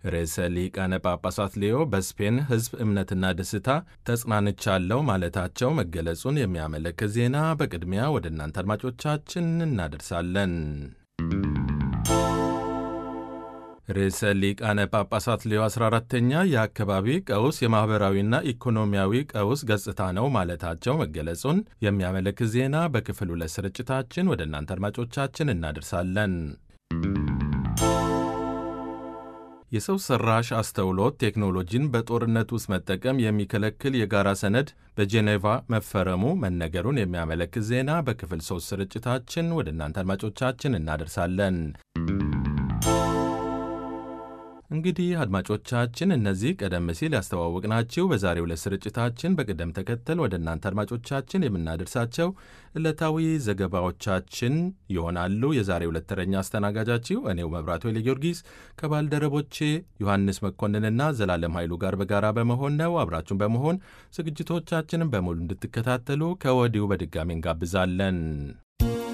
ርዕሰ ሊቃነ ጳጳሳት ሌዮ በስፔን ሕዝብ እምነትና ደስታ ተጽናንቻለሁ ማለታቸው መገለጹን የሚያመለክት ዜና በቅድሚያ ወደ እናንተ አድማጮቻችን እናደርሳለን። ርዕሰ ሊቃነ ጳጳሳት ሌዮ 14ተኛ የአካባቢ ቀውስ የማኅበራዊና ኢኮኖሚያዊ ቀውስ ገጽታ ነው ማለታቸው መገለጹን የሚያመለክት ዜና በክፍል ሁለት ስርጭታችን ወደ እናንተ አድማጮቻችን እናደርሳለን። የሰው ሰራሽ አስተውሎት ቴክኖሎጂን በጦርነት ውስጥ መጠቀም የሚከለክል የጋራ ሰነድ በጄኔቫ መፈረሙ መነገሩን የሚያመለክት ዜና በክፍል ሶስት ስርጭታችን ወደ እናንተ አድማጮቻችን እናደርሳለን። እንግዲህ አድማጮቻችን እነዚህ ቀደም ሲል ያስተዋወቅናችሁ በዛሬው ዕለት ስርጭታችን በቅደም ተከተል ወደ እናንተ አድማጮቻችን የምናደርሳቸው ዕለታዊ ዘገባዎቻችን ይሆናሉ። የዛሬው ዕለት ተረኛ አስተናጋጃችሁ እኔው መብራቱ ኃይለ ጊዮርጊስ ከባልደረቦቼ ዮሐንስ መኮንንና ዘላለም ኃይሉ ጋር በጋራ በመሆን ነው። አብራችሁን በመሆን ዝግጅቶቻችንን በሙሉ እንድትከታተሉ ከወዲሁ በድጋሚ እንጋብዛለን።